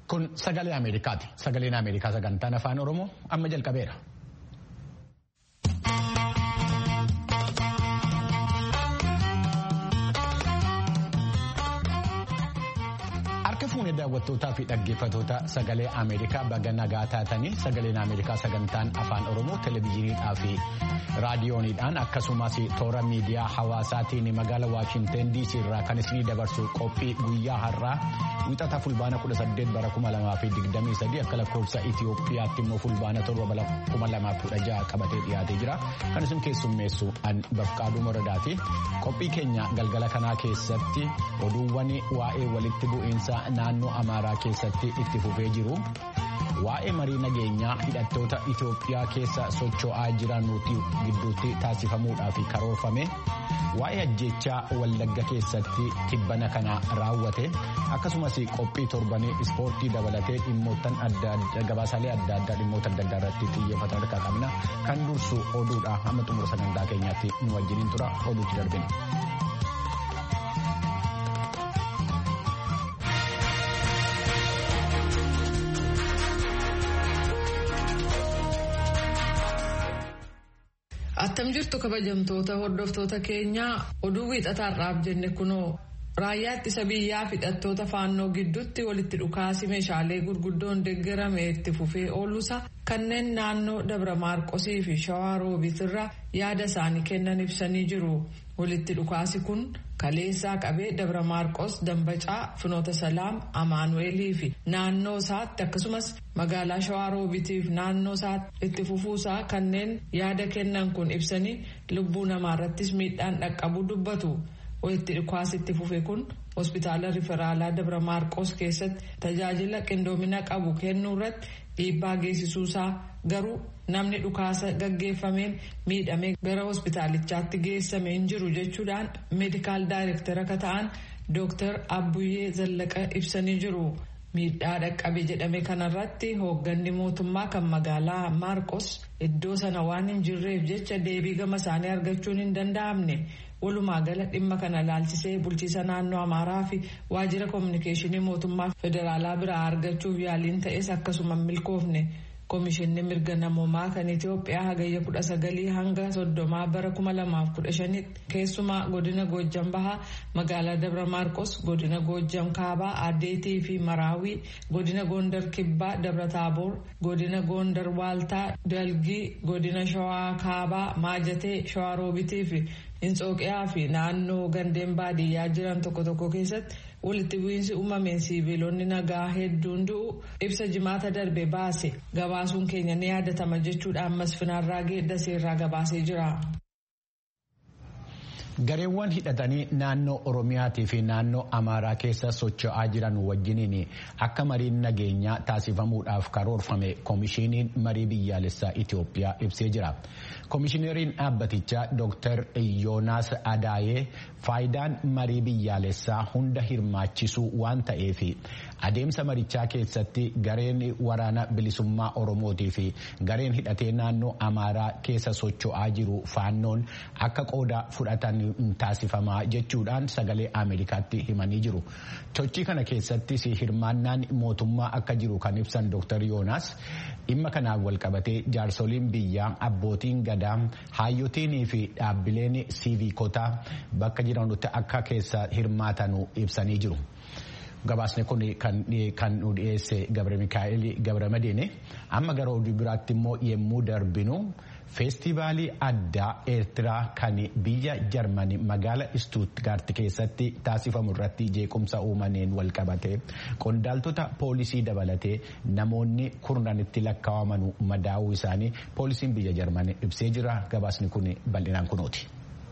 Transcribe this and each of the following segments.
Kun sagalee Ameerikaati. Sagaleen Ameerikaa sagantaan afaan Oromoo amma jalqabeera. Harka fuunee daawwattootaa fi dhaggeeffatoota sagalee Ameerikaa baga nagaa taatanii sagaleen Ameerikaa sagantaan afaan Oromoo televezyiiniidhaa fi raadiyooniidhaan akkasumas toora miidiyaa hawaasaatiin magaala Waashinten DC irraa kan isinii dabarsu qophii guyyaa har'aa wixata fulbaana 18 bara 2023 akka lakkoofsa Itoophiyaatti immoo fulbaana 7 bara 2016 qabatee dhiyaatee jira. Kan isin keessummeessu an Bafqaaduu Moradaati. Qophii keenya galgala kanaa keessatti oduuwwan waa'ee walitti bu'iinsa naannoo Amaaraa keessatti itti fufee jiru. Waa'ee marii nageenyaa hidhattoota Itoophiyaa keessa socho'aa jiran gidduutti taasifamuudhaaf karoorfame. Waa'ee ajjechaa Wallagga keessatti tibbana kana raawwate akkasumas qophii torbanii ispoortii dabalatee dhimmoota adda addaa gabaasaalee adda addaa dhimmoota adda addaa irratti xiyyeeffatan harkaa qabna. Kan dursu oduudha hamma xumura sagantaa keenyaatti nu wajjiniin tura oduutti darbina. Attam jirtu kabajamtoota hordoftoota keenyaa oduu wiixataarraaf jenne kunoo raayyaa ittisa biyyaa hidhattoota faannoo gidduutti walitti dhukaasi meeshaalee gurguddoon deeggarame itti fufee ooluusa kanneen naannoo dabra maarqosii fi shawaa roobitirra yaada isaanii kennan ibsanii jiru walitti dhukaasi kun kaleessaa qabee dabra maarqos dambacaa finoota salaam amaanu'eelii fi naannoo isaatti akkasumas magaalaa shawaa roobitiif naannoo isaatti itti fufuusaa kanneen yaada kennan kun ibsanii lubbuu namaarrattis miidhaan dhaqqabuu dubbatu. walitti dhukaasitti fufe kun hospitaala riferaalaa dabra maarqos keessatti tajaajila qindoomina qabu kennuu irratti dhiibbaa geessisuusaa garuu namni dhukaasa gaggeeffameen miidhamee gara hospitaalichaatti geessame hin jiru jechuudhaan meedikaal daayirektara akka ta'an dooktar abbuyyee zallaqa ibsanii jiru. miidhaa dhaqqabe jedhame kanarratti hoogganni mootummaa kan magaalaa maarqos iddoo sana waan hin jirreef jecha deebii gama isaanii argachuun hin danda'amne walumaa gala dhimma kana laalchisee bulchiisa naannoo amaaraa fi waajjira koominikeeshinii mootummaa federaalaa biraa argachuuf yaaliin ta'es akkasuma milkoofne. Komishinni mirga namoomaa kan Itoophiyaa hagayya kudha sagalii hanga soddomaa bara kuma lamaaf kudha shanitti keessumaa godina Goojjam Bahaa magaalaa Dabra Maarqos godina Goojjam Kaabaa Adeetii fi Maraawii godina Gondar Kibbaa Dabra Taaboor godina Gondar Waaltaa Dalgii godina Shawaa Kaabaa Maajatee Shawaa Roobitii fi Inxooqiyaa fi naannoo gandeen baadiyyaa jiran tokko tokko keessatti walitti bu'iinsi uumameen siiviilonni nagaa hedduun du'u ibsa jimaata darbe baase gabaasuun keenya ni yaadatama jechuudhaan masfinaarraa geeddaseerraa gabaasee jira. Gareewwan hidhatanii naannoo Oromiyaatii fi naannoo Amaaraa keessa socho'aa jiran wajjiniin akka mariin nageenyaa taasifamuudhaaf karoorfame koomishiniin marii biyyaalessaa Itoophiyaa ibsee jira. Koomishineriin dhaabbatichaa Dr. Yoonaas Adaayee faayidaan marii biyyaalessaa hunda hirmaachisuu waan ta'eef adeemsa marichaa keessatti gareen waraana bilisummaa Oromootii fi gareen hidhatee naannoo Amaaraa keessa socho'aa jiru faannoon akka qooda fudhatan taasifamaa jechuudhaan sagalee Ameerikaatti himanii jiru. Sochii kana keessattis hirmaannaan mootummaa akka jiru kan ibsan Dr. Yoonaas dhimma kanaan walqabatee jaarsoliin biyyaa abbootiin gadaa haayyotiinii fi dhaabbileen siiviikotaa bakka jiranitti akka keessa hirmaatanu ibsanii jiru. Gabaasni kun kan nu dhiyeesse Gabre Mikaa'el Gabre Madiine amma gara oduu biraatti immoo yemmuu darbinu feestivaalii addaa eertiraa kan biyya jarmanii magaala istuutgaart keessatti taasifamu irratti jeequmsa uumameen walqabate qondaaltota poolisii dabalatee namoonni kurnanitti lakkaawamanu madaa'uu isaanii poolisiin biyya jarmanii ibsee jira gabaasni kun bal'inaan kunuuti.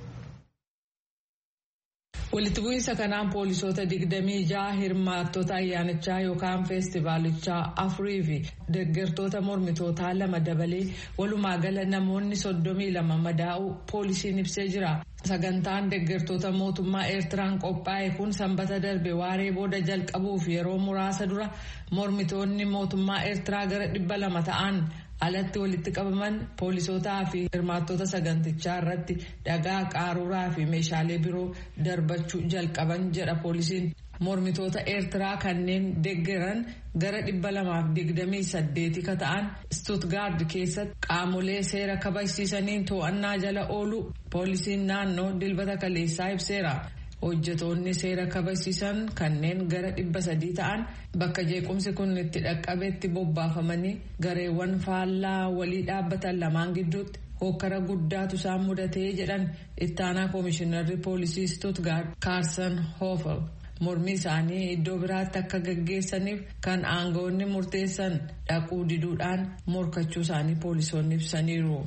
walitti bu'iinsa kanaan poolisoota digdamii ja'a hirmaattota ayyaanichaa yookaan feestivaalichaa afurii fi deeggartoota mormitootaa lama dabalee walumaa gala namoonni soddomii lama madaa'uu poolisiin ibsee jira. sagantaan deeggartoota mootummaa eertiraan qophaa'e kun sanbata darbe waaree booda jalqabuuf yeroo muraasa dura mormitoonni mootummaa eertiraa gara dhibba lama ta'an alatti walitti qabaman poolisootaa fi hirmaattota sagantichaa irratti dhagaa qaaruuraa fi meeshaalee biroo darbachuu jalqaban jedha poolisiin mormitoota eertiraa kanneen deggeran gara 228 ka ta'an stuutgaard keessatti qaamolee seera kabachiisaniin to'annaa jala oolu poolisiin naannoo dilbata kaleessaa ibseera. hojjetoonni seera kabachiisan kanneen gara dhibba sadii ta'an bakka jeequmsi kun itti dhaqqabetti bobbaafamanii gareewwan faallaa walii dhaabbatan lamaan gidduutti hokkara guddaatu isaan mudatee jedhan ittaanaa koomishinarri poolisii stuutgaard kaarsan hoofel mormii isaanii iddoo biraatti akka gaggeessaniif kan aangawoonni murteessan dhaquu diduudhaan morkachuu isaanii poolisoonni ibsaniiru.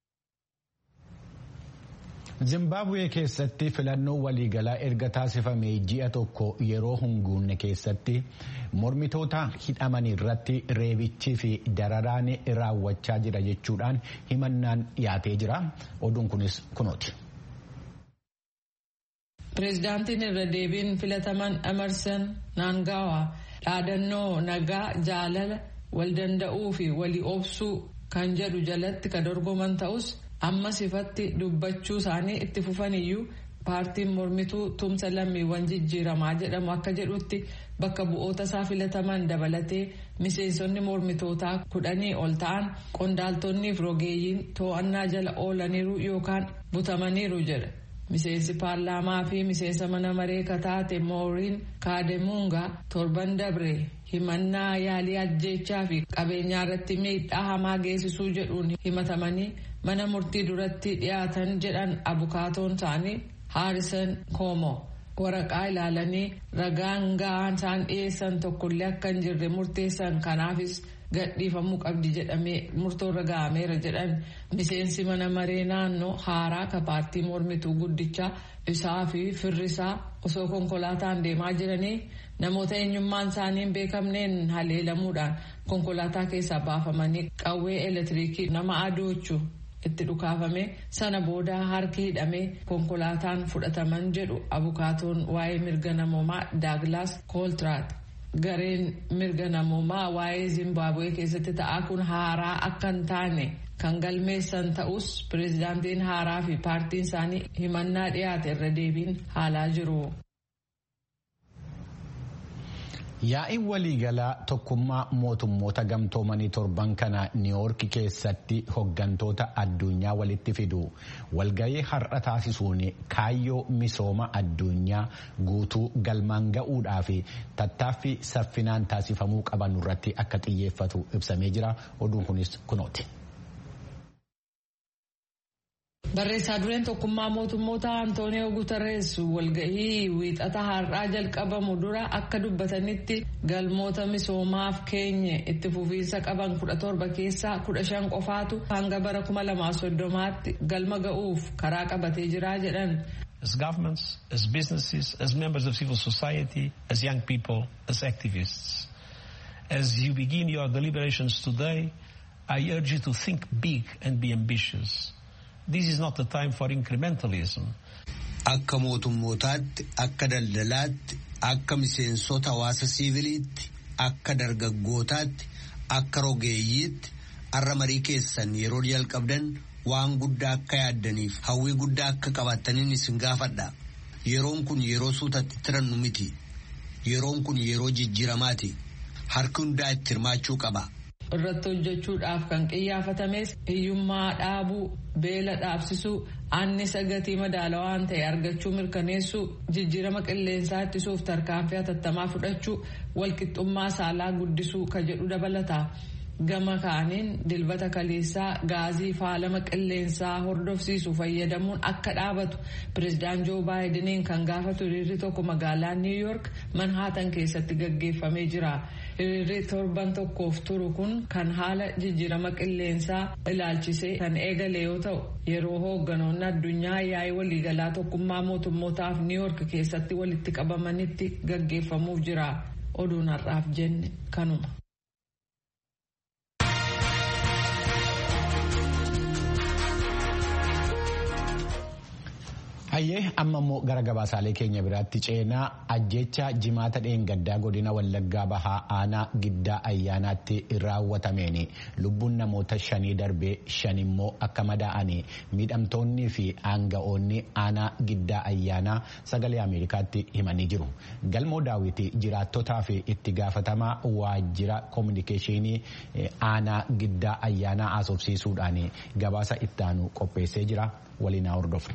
Zimbabwee keessatti filannoo waliigalaa erga taasifame ji'a tokko yeroo hunguunne keessatti mormitoota hidhaman irratti reebichii fi dararaan raawwachaa jira jechuudhaan himannaan dhiyaatee jira. Oduun kunis kunooti. Pireezidaantiin irra deebiin filataman Emerson Naangawa dhaadannoo nagaa jaalala wal danda'uu fi walii obsuu kan jedhu jalatti kan dorgoman ta'us. ammas ifatti dubbachuu isaanii itti fufaniyyuu paartiin mormituu tumsa lammiiwwan jijjiiramaa jedhamu akka jedhutti bakka bu'oota isaa filataman dabalatee miseensonni mormitootaa kudhanii ol ta'an qondaaltonnii fi rogeeyyiin to'annaa jala oolaniiru yookaan butamaniiru jedha. miseensi paarlaamaa fi miseensa mana maree kataate mooriin kaademuungaa torban dabre himannaa yaalii ajjeechaa fi qabeenyaa irratti miidhaa hamaa geessisuu jedhuun himatamanii mana murtii duratti dhiyaatan jedhan abukaatoon isaanii haarisan koomo waraqaa ilaalanii ragaan ga'aan isaan dhiyeessan tokkollee akka hin jirre murteessan kanaafis gadhiifamuu qabdi jedhamee murtoorra ga'ameera jedhan miseensi mana maree naannoo haaraa ka paartii mormituu guddichaa isaa fi firrisaa osoo konkolaataan deemaa jiranii namoota eenyummaan isaanii hin beekamneen haleelamuudhaan konkolaataa keessaa baafamanii qawwee elektiriikii nama adoochu itti dhukaafame sana booda harki hidhamee konkolaataan fudhataman jedhu abukaatoon waa'ee mirga namoomaa daaglaas kooltiraat. gareen mirga namoomaa waa'ee zimbabwee keessatti ta'aa kun haaraa akka hin taane kan galmeessan ta'us pireezidaantiin haaraa fi paartiin isaanii himannaa dhiyaate irra deebiin haalaa jiru. Yaa'iin waliigalaa tokkummaa mootummoota gamtoomanii torban kana niiwoorki keessatti hoggantoota addunyaa walitti fidu walgahii har'a taasisuun kaayyoo misooma addunyaa guutuu galmaan ga'uudhaa fi tattaaffii saffinaan taasifamuu qaban irratti akka xiyyeeffatu ibsamee jira oduun kunis kunooti. Barreessaa dureen tokkummaa mootummoota Antooniyoo Guterres walgahii wiixata har'aa jalqabamu dura akka dubbatanitti galmoota misoomaaf keenye itti fufiinsa qaban kudha torba keessaa kudha shan qofaatu hanga bara kuma lamaa soddomaatti galma ga'uuf karaa qabatee jira jedhan. As governments, as businesses, as members of civil society, as young people, as activists. As you begin your deliberations today, I urge you to think big and be ambitious. This is not the time for incrementalism. Akka mootummootaatti, akka daldalaatti, akka miseensota hawaasa siiviliitti, akka dargaggootaatti, akka rogeeyyiitti, har'a marii keessan yeroo jalqabdan waan guddaa akka yaaddaniif hawwii guddaa akka qabaataniin isin gaafadha. Yeroon kun yeroo suutatti tirannu miti. Yeroon kun yeroo jijjiiramaati. Harki hundaa itti hirmaachuu qaba. irratti hojjechuudhaaf kan qiyyaafatames hiyyummaa dhaabuu beela dhaabsisuu annisa gatii madaalawaan ta'e argachuu mirkaneessuu jijjiirama qilleensaa ittisuuf tarkaanfii hatattamaa fudhachuu walqixxummaa saalaa guddisuu ka jedhu dabalata. gama kaaniin dilbata kaleessaa gaazii faalama qilleensaa hordofsiisu fayyadamuun akka dhaabatu pireezidaan joo baayidiniin kan gaafatu hiriirri tokko magaalaa niw yoork manhaatan keessatti gaggeeffamee jira hiriirri torban tokkoof turu kun kan haala jijjiirama qilleensaa ilaalchisee kan eegale yoo ta'u yeroo hoogganoonni addunyaa yaa'ii waliigalaa tokkummaa mootummootaaf niw yoork keessatti walitti qabamanitti gaggeeffamuuf jira oduun har'aaf jenne kanuma. Hayyee amma immoo gara gabaasaalee keenya biraatti ceenaa ajjecha jimaata dheengaddaa godina Wallaggaa Bahaa aanaa giddaa ayyaanaatti raawwatameen lubbuun namoota shanii darbee shan immoo akka madaa'anii miidhamtoonnii fi aanga'oonni aanaa giddaa ayyaanaa sagalee Ameerikaatti himanii jiru. Galmoo daawwitii jiraattotaa fi itti gaafatamaa waajjira koominikeeshinii aanaa giddaa ayyaanaa haasofsiisuudhaan gabaasa ittaanu qopheessee jira waliin hordofna.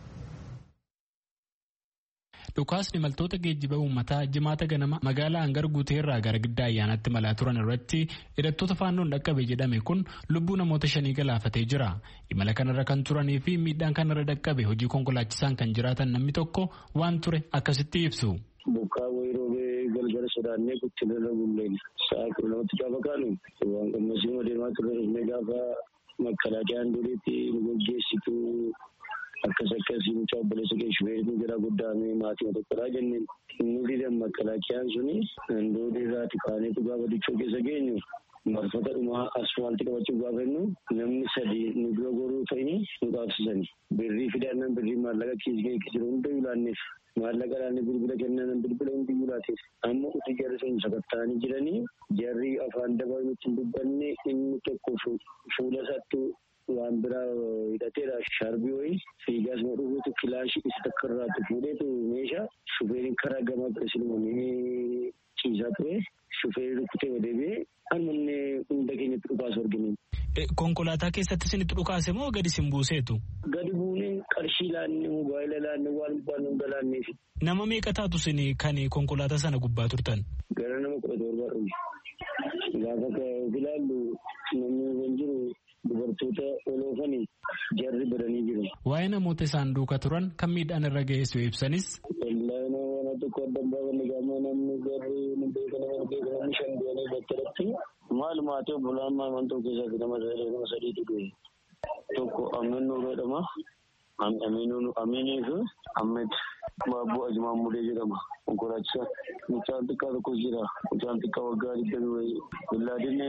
Dhukaasni imaltoota geejjiba uummataa jimaata ganama magaalaa hangar guuteerraa gara giddaa ayyaanaatti malaa turan irratti hidhattoota faannoon dhaqqabe jedhame kun lubbuu namoota shanii galaafatee jira. Imala kanarra kan turanii fi miidhaan kanarra dhaqqabe hojii konkolaachisaan kan jiraatan namni tokko waan ture akkasitti ibsu. Bokkaa wayii roobee galgala sodaannee guddina bulleen sa'a kudha namatti gaafa kaanu waan qammasii deemaa turre gaafa makalaaqaan duriitti nu gaggeessitu akkas akkasii mucaa obboleessa geessuufee nu jira guddaame maatii tokkodha jenneen nuti damma makalaaqaan suni handoodii irraati kaaneetu gaafa dichoo keessa geenyu marfata dhumaa asfaaltii qabachuuf gaafa jennu namni sadi nu dura goruu ta'ini nu qaabsisani birrii fidannaan birrii maallaqa kiis ga'e jiru hunda yulaanneef maallaqa laanne bilbila kennan bilbila hundi yulaateef amma uti jarri sun sakatta'anii jiranii jarri afaan dabaa nutti dubbanne inni tokko fuula isaatti waan biraa hidhateera shaarbii wayii fiigaas ma dhufuutu kilaashii isa takka irraatti fuudheetu meeshaa shufeeriin karaa gamaa biresilmanii ciisaa ture shufeerii rukkutee deebi'ee ammanne hunda keenyatti dhukaasu argine. Konkolaataa keessatti isinitti dhukaase moo gadi isin buuseetu? Gadi buunee qarshii laanne mobaayila laanne waan gubbaan hunda laanneef. Nama meeqa taatu isin kan konkolaataa sana gubbaa turtan? Gara nama kudha torbaa dhume. Gaafa ilaallu namni kan jiru dubartoota oloofanii jarri badanii jiru. Waa'ee namoota isaan duuka turan kan miidhaan irra geessu ibsanis. Wallaahi nama tokko addan baafanne gaafa namni garri nu beeka nama beeka namni shan du'anii battalatti maal maatii obbolaan maaman tokko keessatti nama nama sadiitu du'e. Tokko Amin Nuuroo jedhama. Aminii fi Ahmed Baabuu Ajimaan Mudee jedhama. Konkolaachisaa. Mucaan xiqqaa tokko jira. Mucaan xiqqaa waggaa digdamii wayii. Billaadin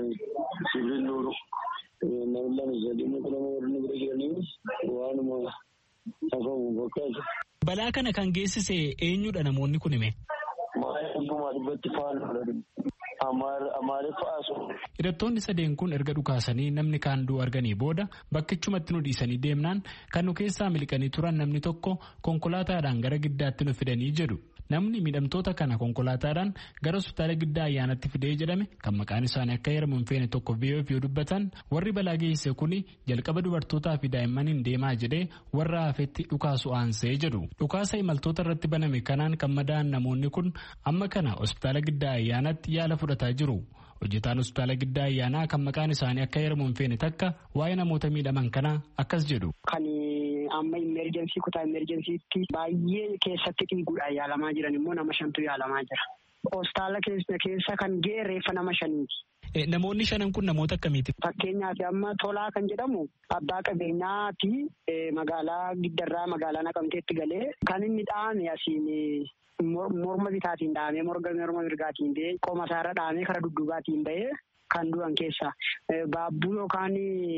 Sibiil Nuuru. Namni lama sadii muka nama warri bira jiranii waanuma hafamu fakkaatu. Balaa kana kan geessise eenyudha namoonni kun hime? Maayii dhibbumaa dhibbatti faana Amaariffaasu. Hidhattoonni sadeen kun erga dhukaasanii namni kaan du'u arganii booda bakkichumatti nu dhiisanii deemnaan kan nu keessaa miliqanii turan namni tokko konkolaataadhaan gara giddaatti nu fidanii jedhu. Namni miidhamtoota kana konkolaataadhaan gara hospitaala giddaa ayyaanatti fidee jedhame kan maqaan isaanii akka heeramu hin feene tokko VOF yoo dubbatan warri balaa geessise kuni jalqaba dubartootaa fi daa'immaniin deemaa jedhee warra hafetti dhukaasu aansee jedhu. Dhukaasa imaltoota irratti baname kanaan kan madaa'an namoonni kun amma kana hospitaala giddaa ayyaanatti yaala fudhataa jiru. Hojjetaan hospitaala giddaa ayyaanaa kan maqaan isaanii akka heeramu hin feene takka waa'ee namoota miidhaman kanaa akkas jedhu. amma imerjensii kutaa imerjensiitti baay'ee keessatti dhiiguudhaan yaalamaa jiran immoo nama shantu yaalamaa jira. Hospitaala keessa kan ga'e reeffa nama shaniiti. Namoonni shanan kun namoota akkamiiti? Fakkeenyaaf amma tolaa kan jedhamu abbaa qabeenyaati magaalaa giddarraa magaalaa naqamteetti galee kan inni dhaame asiin morma bitaatiin dhaamee morga morma mirgaatiin ba'ee qoma isaarra dhaamee kara dudduubaatiin ba'ee kan du'an keessa. Baabbuu yookaan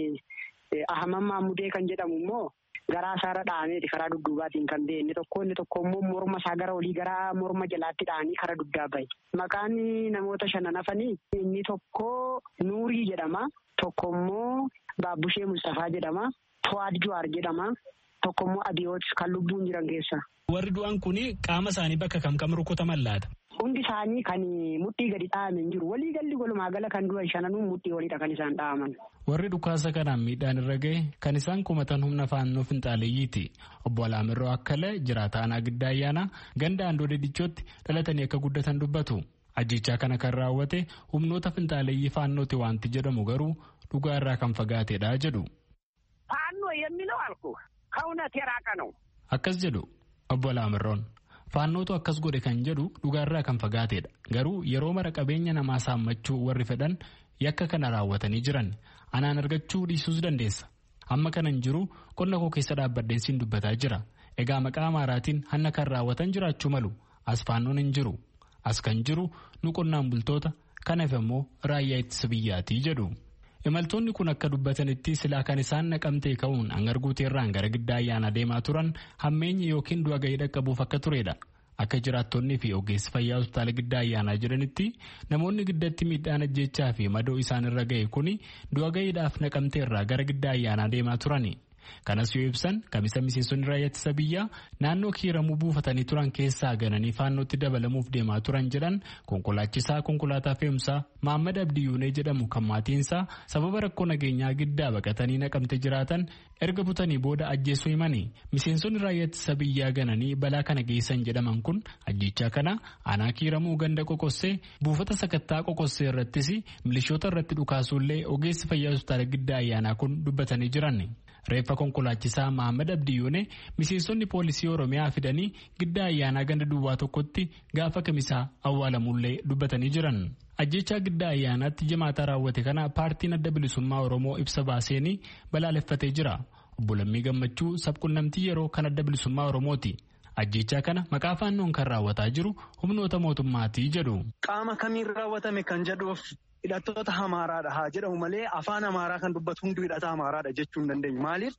Ahaman Maamudee kan jedhamu immoo garaa isaarra dhaameeti karaa dudduubaatiin kan ba'e inni tokko inni tokko immoo morma isaa gara olii gara morma jalaatti dhaanii karaa duddaa bahe. Maqaan namoota shanan hafanii inni tokko Nuurii jedhama. Tokko immoo Baabbushee Mustafaa jedhama. To'aad Juwaar jedhama. Tokko immoo Abiyoot kan lubbuun jiran keessa. Warri du'an kun qaama isaanii bakka kam kam rukutaman laata? Hundi isaanii kan mudhii gadi dha'aman jiru. Walii galli walumaa gala kan du'an shananuu mudhii olidha kan isaan dha'aman. Warri dhukaasa kanaan miidhaan irra gahe kan isaan kumatan humna faannoo finxaaleeyyiiti. Obbo Alaamirroo Akkala jiraata aanaa giddaa ayyaanaa ganda Andoodee Dichootti dhalatanii akka guddatan dubbatu. Ajjechaa kana kan raawwate humnoota finxaaleeyyii faannooti wanti jedhamu garuu dhugaa irraa kan fagaatedha jedhu. ፋኖ የሚለው አልኩ ከእውነት የራቀ ነው። Akkas jedhu obbo Alaamirroon. Faannootu akkas godhe kan jedhu dhugaarraa kan fagaatedha. Garuu yeroo mara qabeenya namaa saammachuu warri fedhan yakka kana raawwatanii jiran anaan argachuu dhiisuus dandeessa. Amma kanan jiru qonna koo keessa dhaabbadheen siin dubbataa jira. Egaa maqaa amaaraatiin hanna kan raawwatan jiraachuu malu. As faannoon hin jiru. As kan jiru nu qonnaan bultoota kanaaf immoo raayyaa ittisa biyyaatii jedhu. Imaltoonni kun akka dubbatanitti silaa kan isaan naqamtee ka'uun hangar guuteerraan gara giddaa ayyaana deemaa turan hammeenyi yookiin du'a gahii dhaqqabuuf akka turedha. Akka jiraattonnii fi ogeessi fayyaa hospitaala giddaa ayyaanaa jedhanitti namoonni giddatti miidhaan ajjechaa fi madoo isaan irra ga'e kuni du'a gahiidhaaf naqamteerraa gara giddaa ayyaanaa deemaa turani. Kanas yoo ibsan kamisa miseensonni raayyaa ittisa biyyaa naannoo kiiramuu buufatanii turan keessaa gananii faannootti dabalamuuf deemaa turan jedhan konkolaachisaa konkolaataa fe'umsaa Maammad Abdiyyuunee jedhamu kan maatiinsaa sababa rakkoo nageenyaa giddaa baqatanii naqamte jiraatan erga butanii booda ajjeesuu himanii miseensonni raayyaa ittisa biyyaa gananii balaa kana geessan jedhaman kun ajjechaa kana aanaa kiiramuu ganda qoqossee buufata sakattaa qoqossee irrattis milishoota irratti dhukaasuullee ogeessi fayyaa hospitaala giddaa ayyaanaa kun dubbatanii jiran. Reeffa konkolaachisaa Mahammad Abdiyyuune miseensonni poolisii Oromiyaa fidanii giddaa ayyaanaa ganda duwwaa tokkotti gaafa kamisaa awwaalamullee dubbatanii jiran. Ajjechaa giddaa ayyaanaatti jimaataa raawwate kana paartiin adda bilisummaa Oromoo ibsa baaseenii balaaleffatee jira. Obbo Lammii Gammachuu sabqunnamtii yeroo kan adda bilisummaa Oromooti. Ajjechaa kana maqaa faannoon kan raawwataa jiru humnoota mootummaatii jedhu. Qaama kamiin raawwatame kan jedhuuf hidhattoota Amaaraadha haa jedhamu malee afaan Amaaraa kan dubbatu hundi hidhata Amaaraadha jechuu hin dandeenyu. Maaliif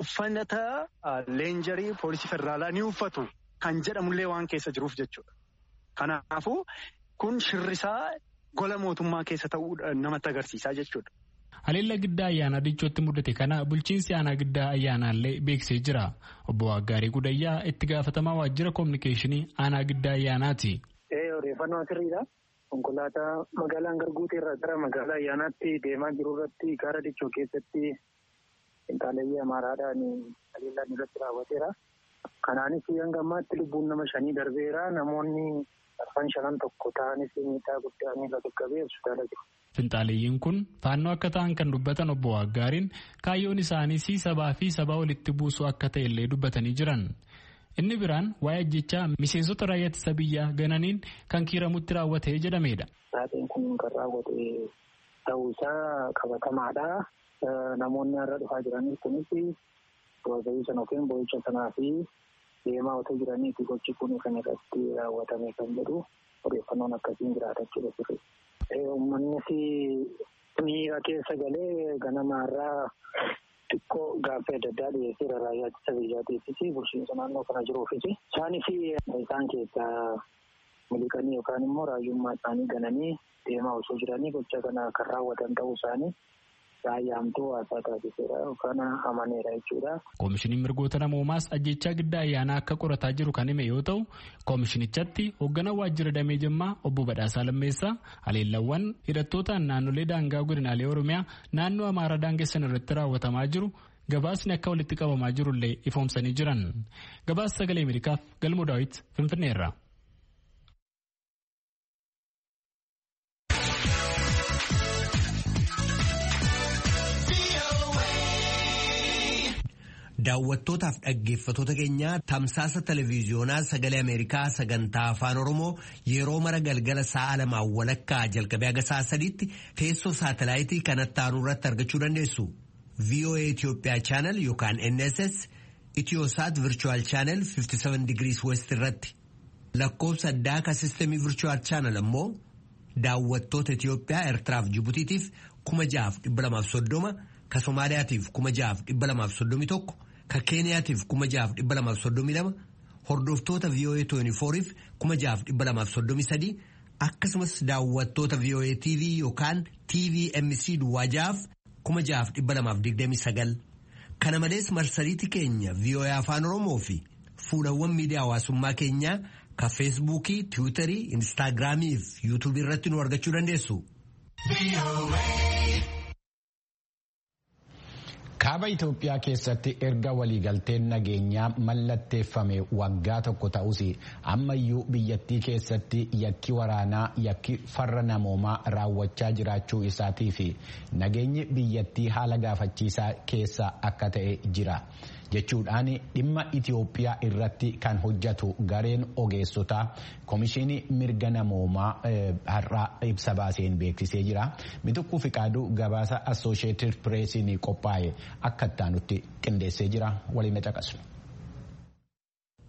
uffata leenjarii poolisii federaalaa ni uffatu kan jedhamullee waan keessa jiruuf jechuudha. Kanaafuu kun shirrisaa gola mootummaa keessa ta'uu namatti agarsiisaa jechuudha. Haleellaa giddaa ayyaanaa dichootti mudate kana bulchiinsi aanaa giddaa ayyaanaallee beeksisee jira. Obbo Waggaarii Gudayyaa itti gaafatamaa waajjira koominikeeshinii aanaa giddaa ayyaanaati. Odeeffannoo asirriidha. Konkolaataa magaalaa Garguutee irraa gara magaalaa ayyaanaatti deemaa jiru irratti gaara dichoo keessatti qinxaaleeyyii amaaraadhaan haleellaan irratti raawwateera. Kanaanis hanga ammaatti lubbuun nama shanii darbeera. Namoonni arfan shanan tokko ta'anis miidhaa guddaa miila qaqqabee hospitaala jiru. Finxaaleeyyiin kun faannoo akka ta'an kan dubbatan obbo Waggaariin kaayyoon isaaniis sabaa fi sabaa walitti buusuu akka ta'e illee dubbatanii jiran. Inni biraan waa'ee ajjechaa miseensota raayyaa ittisa biyyaa gananiin kan kiiramutti raawwate jedhamedha. Taateen kun kan raawwate ta'uu isaa qabatamaadha. Namoonni har'a dhufaa jiranis kunis doozayii sana yookiin boo'icha sanaa fi deemaa otoo jiraniiti gochi kun kan irratti raawwatame kan jedhu odeeffannoon akkasiin jiraatachuu sirri. Uummannis miira keessa galee ganamaarraa xiqqoo gaaffii adda addaa dhiyeesseera raayyaa ittisa biyyaatiifis bulchiinsa naannoo kana jiruufis isaanis isaan keessaa miliqanii yookaan immoo raayyummaa isaanii gananii deemaa osoo jiranii gocha kana kan raawwatan ta'uu isaanii raayyaamtuu haasaa taasiseera yookaan amaneera jechuudha. Koomishiniin mirgoota namoomaas ajjechaa giddaa ayyaanaa akka qorataa jiru kan hime yoo ta'u koomishinichatti hoogganaa waajjira damee jimmaa obbo Badhaasaa Lammeessaa haleellawwan hidhattootaan naannolee daangaa godinaalee Oromiyaa naannoo Amaaraa daangessan irratti raawwatamaa jiru gabaasni akka walitti qabamaa jirullee ifoomsanii jiran. Gabaasa sagalee Ameerikaaf galmoo daawit Finfinneerra. Daawwattootaaf dhaggeeffatoota keenya tamsaasa televiiziyoonaa sagalee Ameerikaa sagantaa afaan Oromoo yeroo mara galgala sa'a lamaan walakkaa jalqabee haga sa'a sadiitti teessoo saatalaayitii kanatti aanu irratti argachuu dandeessu. VOA Itoophiyaa chaanal yookaan NSS Itiyoosaat Virchuwal chaanal 57 degrees West irratti. Lakkoofsa addaa ka sistemii Virchuwal chaanal ammoo daawwattoota Itiyoophiyaa Eertiraaf Jibutiitiif kuma jahaaf dhibba lamaaf soddoma ka Somaaliyaatiif kuma jahaaf dhibba lamaaf soddomi tokko ka Keeniyaatiif kuma jahaaf dhibba lamaaf soddomi lama hordoftoota VOA 24f kuma jahaaf dhibba lamaaf soddomi sadii akkasumas daawwattoota VOA TV yookaan TVMC duwwaa jahaaf kuma jahaaf dhibba lamaaf digdami sagal kana malees marsariitii keenya VOA afaan Oromoo fi fuulawwan miidiyaa hawaasummaa keenyaa ka feesbuukii tiwiitarii instaagiraamii fi yuutuubii irratti nu argachuu dandeessu. Kaaba Itoophiyaa keessatti erga waliigalteen nageenyaa mallatteeffame waggaa tokko ta'us ammayyuu biyyattii keessatti yakki waraanaa yakki farra namoomaa raawwachaa jiraachuu isaatii fi nageenyi biyyattii haala gaafachiisaa keessa akka ta'e jira. jechuudhaan dhimma Itoophiyaa irratti kan hojjetu gareen ogeessotaa komishinii mirga namoomaa har'aa ibsa baaseen beeksisee jira. Mituqquu Fiqaaduu gabaasa Assooshieetid Pireesiin qophaa'e akka ittaanutti qindeessee jira. Waliin caqasnu.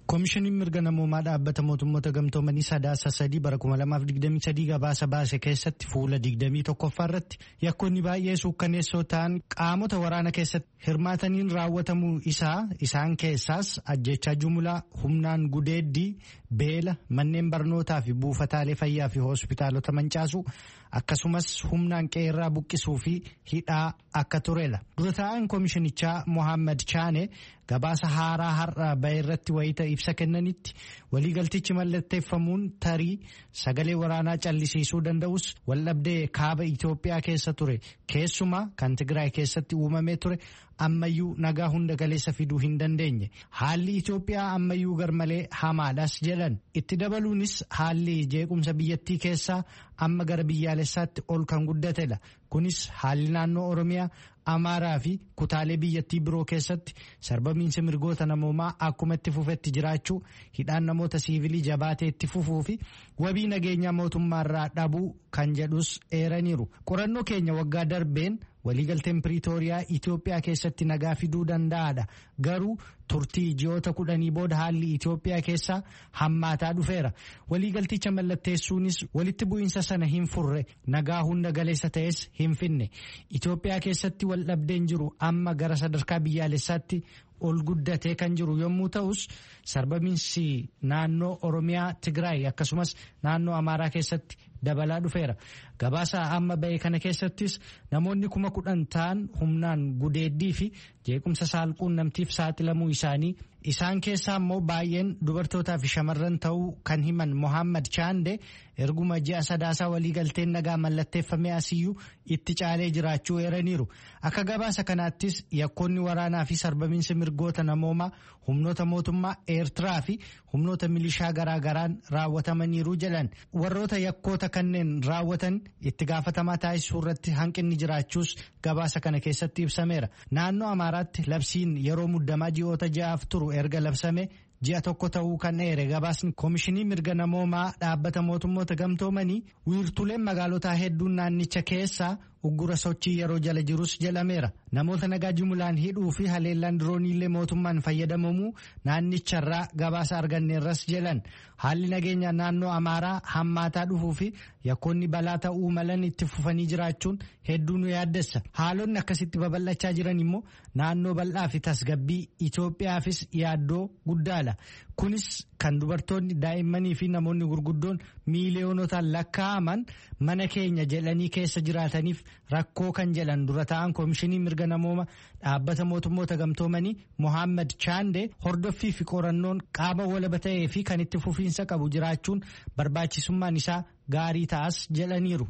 koomishiniin mirga namoomaa dhaabbata mootummoota gamtoomanii sadaasa sadii bara 2023 gabaasa baase keessatti fuula 21ffaa irratti yakkoonni baay'ee suukkaneessoo ta'an qaamota waraana keessatti hirmaataniin raawwatamuu isaa isaan keessaas ajjechaa jumlaa humnaan gudeeddii beela manneen barnootaa fi buufataalee fayyaa fi hospitaalota mancaasuu akkasumas humnaan qeerraa buqqisuu fi hidhaa akka turedha dura taa'aan koomishinichaa mohaammed chaane gabaasa haaraa har'a bahe irratti wayita ibsa kennanitti waliigaltichi mallatteeffamuun tarii sagalee waraanaa callisiisuu danda'us waldhabdee kaaba Itoophiyaa keessa ture keessumaa kan Tigraay keessatti uumamee ture ammayyuu nagaa hunda galeessa fiduu hin dandeenye haalli Itoophiyaa ammayyuu garmalee hamaadhas jedhan itti dabaluunis haalli jeequmsa biyyattii keessaa amma gara biyyaalessaatti ol kan guddatedha kunis haalli naannoo Oromiyaa amaaraa fi kutaalee biyyattii biroo keessatti sarbamiinsi mirgoota namoomaa akkuma itti fufetti jiraachuu hidhaan namoota siivilii jabaatee itti fufuu fi wabii nageenyaa mootummaarraa dhabuu kan jedhus eeraniiru qorannoo keenya waggaa darbeen waliigalteen piriitooriyaa Itoophiyaa keessatti nagaa fiduu danda'aadha garuu turtii ji'oota kudhanii booda haalli Itoophiyaa keessaa hammaataa dhufeera waliigalticha mallatteessuunis walitti bu'iinsa sana hin furre nagaa hunda galeessa ta'es hin finne Itoophiyaa keessatti waldhabdeen jiru amma gara sadarkaa biyyaalessaatti ol guddatee kan jiru yommuu ta'us sarbamiinsi naannoo Oromiyaa Tigraay akkasumas naannoo Amaaraa keessatti dabalaa dhufeera gabaasa amma ba'e kana keessattis namoonni kuma kudhan ta'an humnaan gudeeddii fi jeequmsa saalquun namtiif saaxilamuu isaanii isaan keessaa immoo baay'een dubartootaa fi shamarran ta'uu kan himan mohaammed chaande erguma ji'a sadaasaa waliigalteen nagaa mallatteeffamee asiyyuu itti caalee jiraachuu eeraniiru akka gabaasa kanaattis yakkoonni waraanaa fi sarbamiinsi mirgoota namoomaa humnoota mootummaa eertiraa fi humnoota milishaa garaagaraan raawwatamaniiru jedhan warroota yakkoota kanneen raawwatan itti gaafatamaa taasisuu irratti hanqinni jiraachuus gabaasa kana keessatti ibsameera naannoo amaaraatti labsiin yeroo muddamaa ji'oota ja'aaf turu erga labsame ji'a tokko ta'uu kan eere gabaasni koomishinii mirga namoomaa dhaabbata mootummoota gamtoomanii wiirtuleen magaalotaa hedduun naannicha keessaa uggura sochii yeroo jala jirus jedhameera namoota nagaa jumulaan hidhuu fi haleellaan dirooniillee mootummaan fayyadamamuu naannicharraa gabaasa arganneerras jedhan haalli nageenya naannoo amaaraa hammaataa dhufuu fi yakkoonni balaa ta'uu malan itti fufanii jiraachuun hedduu nu yaaddessa haalonni akkasitti babal'achaa jiran immoo naannoo bal'aa fi tasgabbii Itoophiyaafis yaaddoo guddaadha kunis kan dubartoonni daa'immanii fi namoonni gurguddoon miiliyoonotaan lakkaa'aman mana keenya jedhanii keessa jiraataniif rakkoo kan jedhan dura ta'an koomishinii mirga namooma dhaabbata mootummoota gamtoomanii mohaammed chaande hordoffii fi qorannoon qaama walaba ta'ee fi kan itti fufiinsa qabu jiraachuun barbaachisummaan isaa gaarii ta'as jedhaniiru.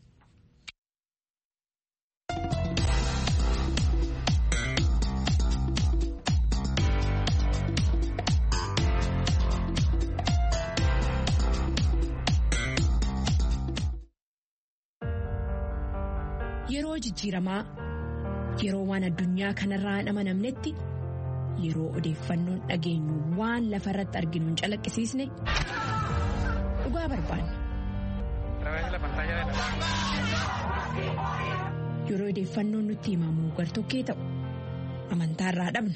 Yeroo jijjiiramaa yeroo waan addunyaa kanarraa hin amanamnetti yeroo odeeffannoon dhageenyu waan lafa irratti arginu hin calaqqisiisne dhugaa barbaanna. Yeroo odeeffannoon nutti himamu gartokkee ta'u amantaarraa dhabna.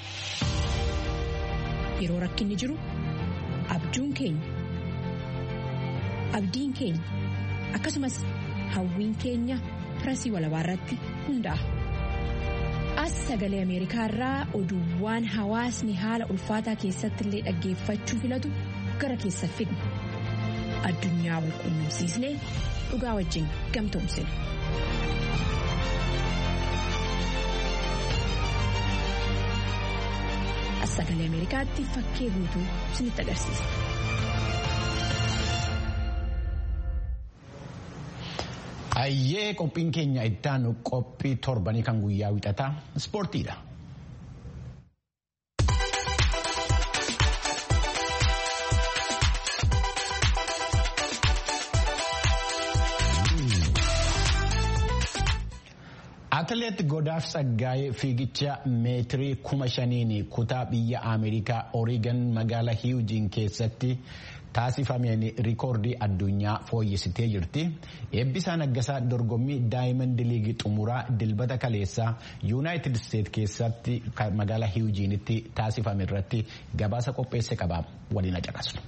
Yeroo rakkinni jiru abjuun keenya abdiin keenya akkasumas hawwiin keenya. pirasii walabaa irratti hundaa'a. As sagalee Ameerikaa irraa oduuwwan hawaasni haala ulfaataa keessatti illee dhaggeeffachuu filatu gara keessa fidna. Addunyaa wal quunnamsiisnee dhugaa wajjin gamtoomsina. As sagalee Ameerikaatti fakkee guutuu isinitti agarsiisa. Ayyee qophiin keenya ittaanu qophii torbanii kan guyyaa wixataa ispoortiidha. Atileet Godaaf Saggaayee fiigicha meetirii kuma shaniin kutaa biyya Ameerikaa Oreegan magaalaa Hiwujiin keessatti taasifameen rikoordii addunyaa fooyyessitee jirti. Eebbisaa Naggasaa dorgommii Daayimand Liigii xumuraa dilbata kaleessaa Yuunaayitid Isteet keessatti magaalaa Hiwujiinitti taasifame irratti gabaasa qopheesse qaba. Waliin caqasnu.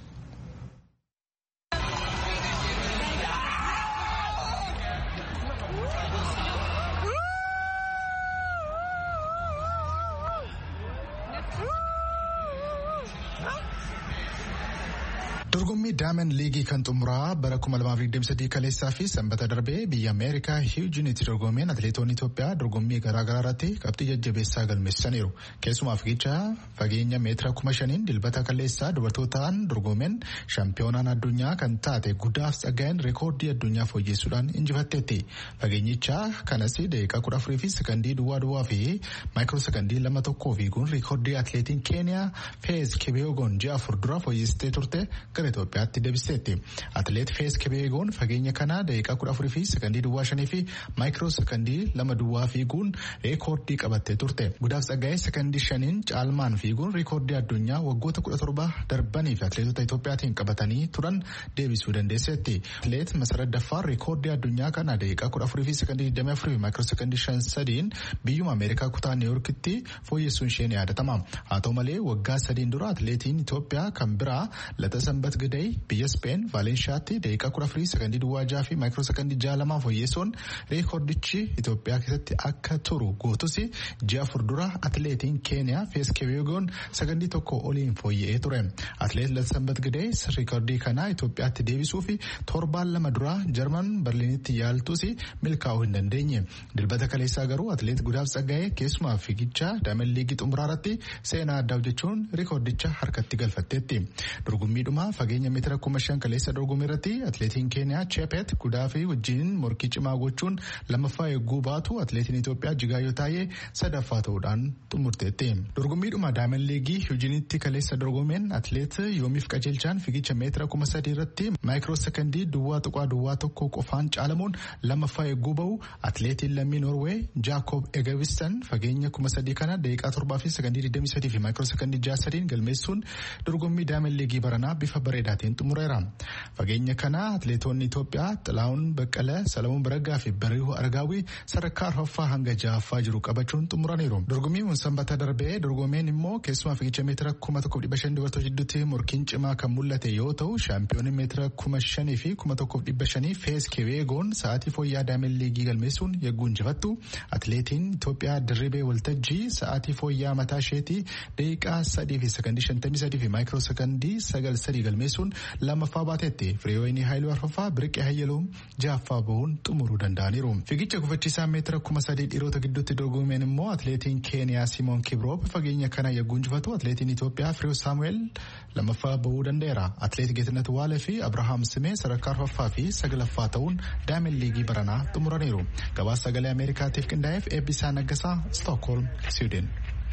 Dorgommii Daayimand Liigii kan xumuraa bara 2023 kaleessaa fi sanbata darbee biyya Ameerikaa Hiwujiinitti dorgomeen atileetonni Itoophiyaa dorgommii garaagaraa irratti qabxii jajjabeessaa galmeessaniiru. Keessumaa fiigicha fageenya meetira kuma shaniin dilbata kaleessaa dubartootaan dorgomeen shaampiyoonaan addunyaa kan taate guddaaf tsaggaa'een reekoordii addunyaa fooyyessuudhaan injifatteetti. Fageenyicha kanas daqiiqaa kudha afurii fi sekandii duwwaa duwwaa fi maayikiroo sekandii lama tokkoo fiiguun reekoordii atileetiin Keeniyaa Feez Kebeegoon ji'a afur dura fooyyessitee turte gara Itoophiyaatti deebisteetti. Atileet Feez Kebeegoon fageenya kana daqiiqaa kudha afurii fi sekandii duwwaa shanii fi maayikiroo sekandii lama duwwaa fiiguun reekoordii qabattee turte. Guddaaf tsaggaa'ee sekandii shaniin caalmaan fiiguun reekoordii addunyaa waggoota kudha torba darbanii fi atileetota Itoophiyaatiin qabatanii turan deebisuu dandeesseetti. Atileet Masarat Daffaar reekoordii addunyaa kana daqiiqaa kudha afurii fi sekandii digdamii afurii fi maayikiroo sekandii shan sadiin biyyuma Ameerikaa kutaa Niiwuorkitti fooyyessuun ishee ni yaadatama. Haa ta'u malee waggaa sadiin dura atileetiin Itoophiyaa kan biraa Lata Sanbat Gidey biyya Speen Vaalenshaatti daqiiqaa kudha afurii sekandii duwwaa jaha fi maayikiroo sekandii jaha lamaa fooyyessuun reekoordichi Itoophiyaa keessatti akka turu gootus ji'a afur dura atileetiin Keeniyaa Feez Kebeegoon sekandii tokko oliin fooyya'ee ture. Atileet Lata Sanbat Gidey reekoordii kana Itoophiyaatti deebisuu fi torbaan lama dura Jarman Berliinitti yaaltus milkaa'uu hin dandeenye. Dilbata kaleessaa garuu atileet Gudaaf Tsaggaa'ee keessumaa fiigicha Daayimand Liigii xumuraa irratti seenaa addaa hojjechuun reekoordicha harkatti galfatteetti. Dorgommiidhuma fageenya meetira kuma shan kaleessa dorgommii irratti atileetiin Keeniyaa Chepet Gudaafii wajjin morkii cimaa gochuun lammaffaa eegguu baatu atileetiin Itoophiyaa Jigaayyoo Taayee sadaffaa ta'uudhaan xumurteetti. Dorgommiidhuma Daayimand Liigii Hiwujiinitti kaleessa dorgomeen atileet Yoomiif Qajeelchaan fiigicha meetira kuma sadii irratti maayikiroo sekandii duwwaa tuqaa duwwaa tokko qofaan caalamuun lammaffaa eegguu bahu atileetiin lammii Noorwee Jaakob Egevistan fageenya kuma sadii kana daqiiqaa torbaa fi sekandii digdamii sadii fi maayikiroo sekandii jaha sadiin galmeessuun dorgommii Daayimand Liigii baranaa bifa bareedaatiin xumureera. Fageenya kana atileetonni Itoophiyaa Xilaawun Baqqalee, Salamuun Baraggaa fi Bariihuu Argaawii sadarkaa arfaffaa hanga ja'affaa jiru qabachuun xumuraniiru. Dorgommiin sanbata darbee dorgomeen immoo keessumaa fiigicha meetira kuma tokkoof dhibba shan dubartoota jidduutti morkiin cimaa kan mul'ate yoo ta'u shaampiyoonni meetira kuma shanii fi kuma tokkoof dhibba shanii Feez Kebeegoon sa'aatii fooyyaa Daayimand Liigii galmeessuun yegguu injifattu. Atileetiin Itoophiyaa Dirribee Waltajjii sa'aatii fooyyaa mataa isheetii daqiiqaa sadii fi sekandii shantamii sadii fi maayikiroo sekandii sagal sadii galmeessuun lammaffaa baateetti firiyoonii haayiluu arfaffaa biriqee hayyaluun ja'affaa bahuun xumuruu danda'aniiru. Fiigicha gufachiisaa meetira kuma sadii dhiirota gidduutti dorgomeen immoo atileetiin Keeniyaa Simoon Kibroop fageenya kana yegguu injifatu atileetiin Itoophiyaa Firiyoo Saamu'eel lammaffaa bahuu danda'eera. Atileet Geetinet Waalee fi Abrahaam Simee sadarkaa arfaffaa fi sagalaffaa ta'uun Daayimand Liigii baranaa xumuraniiru. Gabaasa sagalee Ameerikaatiif qindaa'eef eebbisaa naggasaa Stookholm, Siwiidin.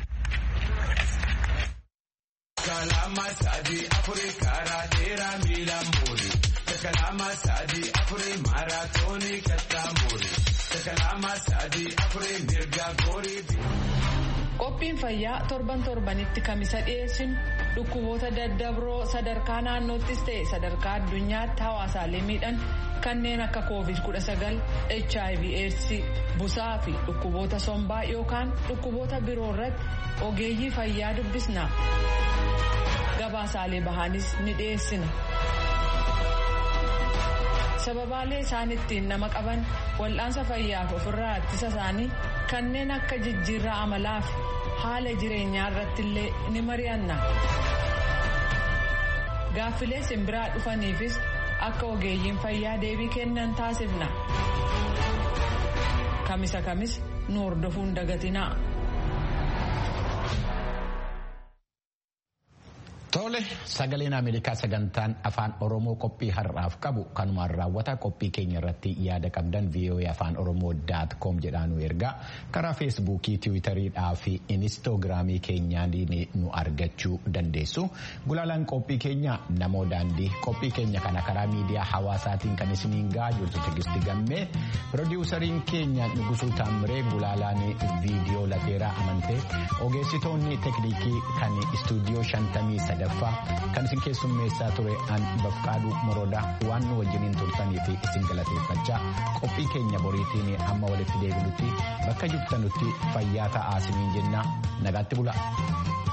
kalama sadi afuri kara dera milan buri kalama sadi afuri maratoni katta muri kalama sadi afuri mirga gori Qophiin fayyaa torban torbanitti kamisa dhiyeessinu dhukkuboota daddabroo sadarkaa naannoottis ta'e sadarkaa addunyaatti hawaasaalee miidhan kanneen akka covid-19 hiv aids busaa fi dhukkuboota sombaa yookaan dhukkuboota biroo irratti ogeeyyii fayyaa dubbisna gabaasaalee bahaanis ni dhiyeessina. sababaalee isaan ittiin nama qaban wal'aansa fayyaaf ofirraa ittisa isaanii kanneen akka jijjiirraa amalaa fi haala jireenyaa irratti illee ni mari'anna. Gaaffilee simbiraa dhufaniifis akka ogeeyyiin fayyaa deebii kennan taasifna. Kamisa kamis nu hordofuun dagatinaa. Tole sagaleen Ameerikaa sagantaan afaan Oromoo qophii har'aaf qabu kanumaan raawwata qophii keenya irratti yaada qabdan VOA afaan Oromoo daat koom jedhaan nu ergaa karaa feesbuukii tiwiitariidhaa fi inistoogiraamii keenyaan nu argachuu dandeessu. Gulaalaan qophii keenya namoo daandii qophii keenya kana karaa miidiyaa hawaasaatiin kan isiniin gahaa jirtu tigisti gammee pirodiwusariin keenya Nugusuu Taamiree gulaalaan viidiyoo lateeraa amantee ogeessitoonni tekniikii kan istuudiyoo shantamii sadaffaa kan isin keessummeessaa ture an bafqaaduu moroodaa waan nu wajjiniin turtanii fi isin galateeffachaa qophii keenya boriitiin amma walitti deebinutti bakka jirtanutti fayyaa ta'aa isiniin jenna nagaatti bula.